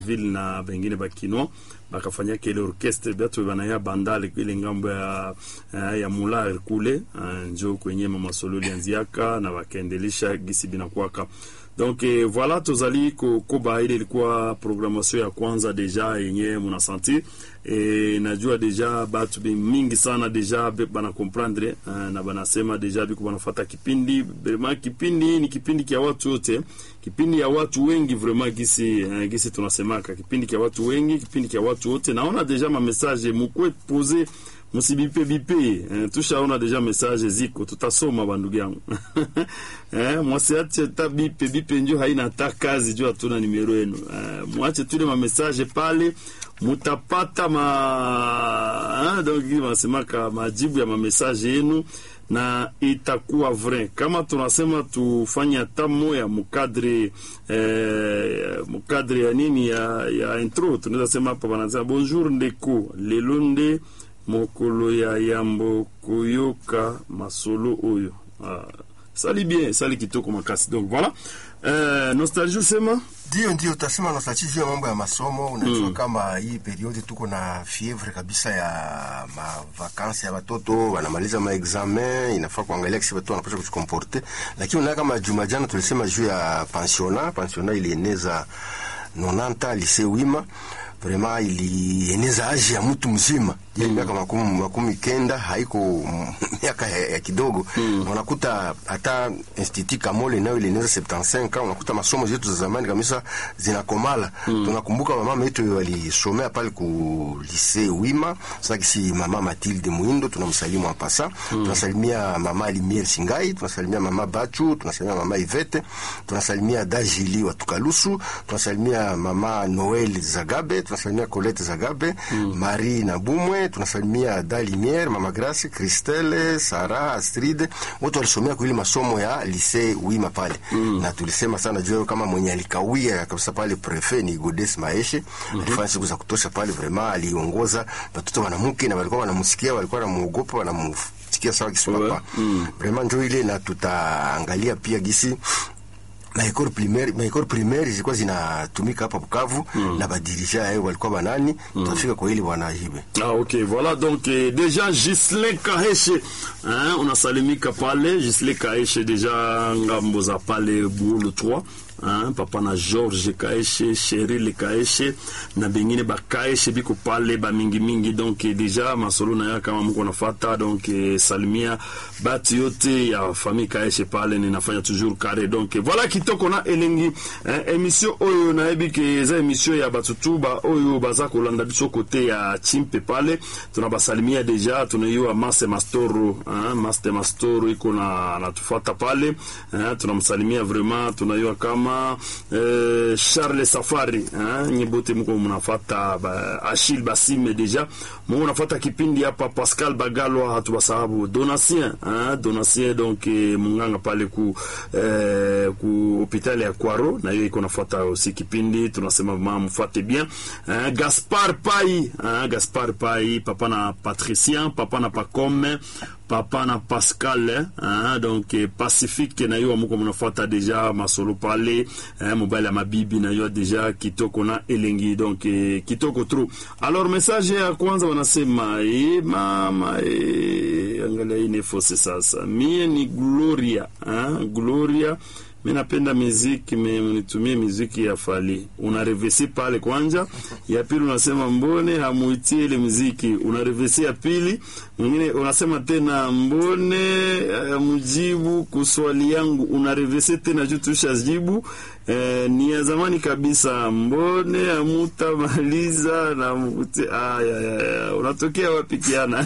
ville na bengine bakino bakafanyaka ile orchestre batu banaya bandale ile ngambo ya ya mular kule njo kwenye mama solo lianziaka na bakaendelisha gisi binakwaka donc eh, voilà tozali kokoba ile ilikuwa programmation ya kwanza deja yenye munasanti e, najua deja batu mingi sana deja bana comprendre uh, na banasema deja biko banafata kipindi vraiment kipindi ni kipindi kia watu wote kipindi ya watu wengi vraiment gisi uh, gisi tunasemaka kipindi kia watu wengi kipindi kia watu wote naona deja ma message mukwe pose musibipe bipe eh, tushaona deja message ziko tutasoma bandugu yangu eh, mwasiache ta bipe bipe njo haina hata kazi juu hatuna nimero yenu eh, mwache tule ma message pale mutapata ma eh, donc masemaka majibu ya mamessage yenu na itakuwa vrai kama tunasema tufanye hata moya mukadre eh, mukadre ya nini ya, ya intro tunaweza sema hapa wanasema bonjour ndeko lelo nde mokolo ya yambo koyoka masolo oyo ah, sali bien sali kitoko makasi donc voilà euh, nostalgie usema ndio ndio utasema nostalgie juu ya mambo ya masomo unajua mm. kama hii periodi tuko na fievre kabisa ya mavakansi ya watoto wanamaliza maexamen inafaa kuangalia kisi watu wanapasha kujikomporte lakini unaona kama juma jana tulisema juu ya pensiona pensiona ilieneza 90 lycée wima vraiment ilieneza aji ya mtu mzima ile mm. miaka makumi, makumi kenda haiko miaka ya, ya kidogo mm. unakuta hata institut Kamole nayo ilieneza 75 unakuta masomo zetu za zamani kabisa zinakomala mm. tunakumbuka mama yetu walisomea pale ku lycée Wima sasa kisi mama Mathilde Muindo tunamsalimu hapa sasa mm. tunasalimia mama Limier Singai tunasalimia mama Bachu tunasalimia mama Ivete tunasalimia Dajili wa Tukalusu tunasalimia mama Noel Zagabe tunasalimia Colette Zagabe mm. Marie Nabumwe tunasalimia Dalimier, Mama Grace, Christelle, Sara, Astrid, wote walisomea kwa ile masomo ya lycée Wima pale. Mm. Na tulisema sana juu kama mwenye alikawia kabisa pale prefet ni Godes Maeshe, mm -hmm. alifanya siku za kutosha pale vraiment aliongoza watoto wanamke na walikuwa wanamsikia, walikuwa wanamuogopa, wanamsikia sawa kiswapa. Mm. Vraiment ndio ile na tutaangalia pia gisi maekole primaire maekole primaire zilikuwa zinatumika hapa Bukavu mm. na badirija yao walikuwa banani mm. tutafika kwa ile bwana hibe ah okay voilà donc eh, déjà Gislin Kaheshe hein unasalimika pale Gislin Kaheshe déjà ngambo za pale Bulu 3 Hein, papa na George Kaeshe, Cheryl Kaeshe na bengine bakaeshe biko pale ba mingi mingi donc deja masolo na ya kama mko nafata donc salimia batu yote ya famille Kaeshe pale ninafanya toujours carré donc voilà kitoko na elengi hein, émission oyo na ebike za émission ya batutuba oyo baza kolanda biso kote ya chimpe pale tunabasalimia deja tunaiwa Master Mastoro hein, Master Mastoro iko na natufuata pale hein, tunamsalimia vraiment tunaiwa kama Uh, Charles Safari nyibote mko mnafata ba, Achille Basime deja mko mnafata kipindi hapa Pascal Bagalwa hatuwasahabu Donatien Donatien donc eh, munganga pale ku eh, ku hospitali ya Kwaro na hiyo iko nafuata aussi kipindi tunasema mama mfuate bien eh, Gaspar Pai eh, Gaspar Pai papa na Patricien papa na Pacome papa na Pascal eh, donc eh, Pacifique na hiyo mko mnafuata deja masolo pale eh, mobile ya mabibi na hiyo deja kitoko na elengi donc eh, kitoko true alors message ya kwanza wanasema eh, mama eh, angalia hii ni fose sasa mie ni Gloria eh, Gloria mi napenda miziki mnitumie miziki ya Fali, unarevesi pale kwanja. Ya pili unasema mbone hamuitie ile miziki, unarevesi ya pili. Mwingine unasema tena mbone mjibu kuswali yangu, unarevesi tena juu tushajibu. Eh, ni ya zamani kabisa, mbone hamutamaliza na mute. Aya, ya, unatokea wapi kiana?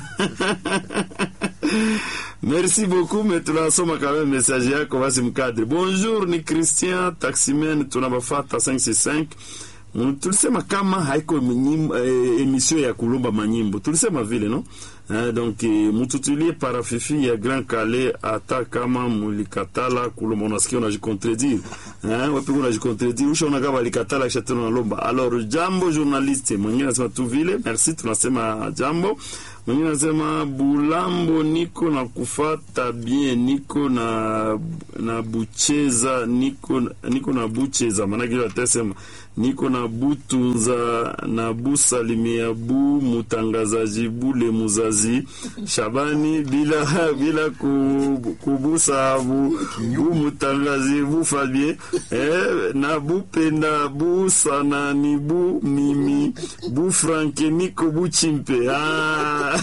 Merci beaucoup, mais tunasoma quand même message yako basi mkadri. Bonjour, ni Christian Taximen, tunabafata 565. Tulisema kama haiko eh, emission ya kulomba manyimbo. Tulisema vile no? eh, donc eh, mututulie parafifi ya Grand Calais hata kama mulikatala kulomba unasikia unajikontredire eh, wapi unajikontredire ushaona kama walikatala kisha tena unalomba alors jambo journaliste mwingine anasema tu vile merci tunasema jambo mwingine anasema bulambo niko na kufata bien niko na na bucheza niko niko na bucheza maanake ile atasema niko na butunza na busalimia bu mutangazaji bule muzazi Shabani bila bila ku, kubusa bu, bu mutangazi bu Fabien eh, na bupenda bu sana ni bu mimi bu Franke niko bu chimpe ah.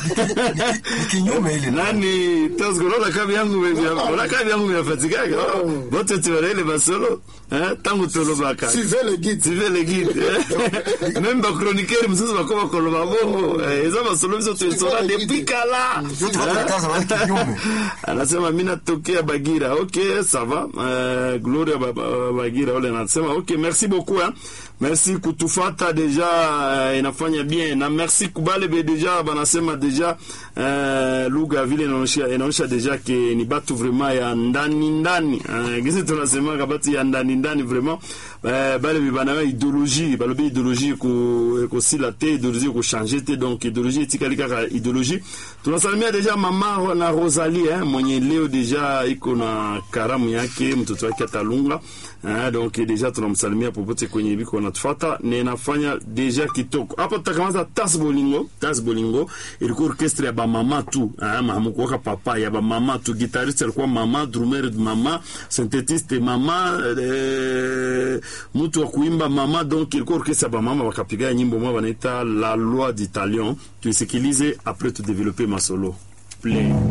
kinyume ile nani tosgo lola kabi yangu lola kabi yangu yafatikaga bote tiwarele basolo eh, tangu tolobaka Suivez le guide. suivez les guides même bachroniqueur mosusu bako bakoloba bongo Eh, eza basolo biso toesora depuis kala yote watu wanakaza wale kinyume anasema mi natokea bagira ok ça va uh, gloria ba, ba, bagira ole anasema ok merci beaucoup hein. merci kutufata deja uh, inafanya bien na merci kubale be deja banasema deja uh, lugha ya vile inaonyesha inaonyesha deja ke ni batu vraiment ya ndani ndani uh, gisi tunasemaka batu ya ndani ndani vraiment uh, bale be banayo idéologie balobi idéologie ko ekosila te idéologie ekochange te donc idéologie etikali kaka idéologie tunasalimia deja mama na Rosalie eh, mwenye leo deja iko na karamu yake mtoto wake atalunga eh, donc deja tunamsalimia popote kwenye biko natufuata na inafanya deja kitoko hapo. Tutakamata tas bolingo tas bolingo ilikuwa orchestre ya bamama tu eh, mahamukuwaka papa ya bamama tu, guitariste alikuwa mama, drummer mama, synthétiste mama eh, mtu wa kuimba mama, donc ilikuwa orchestre ya bamama, wakapiga nyimbo moja wanaita la loi d'Italion. Tuisikilize après tu développer masolo play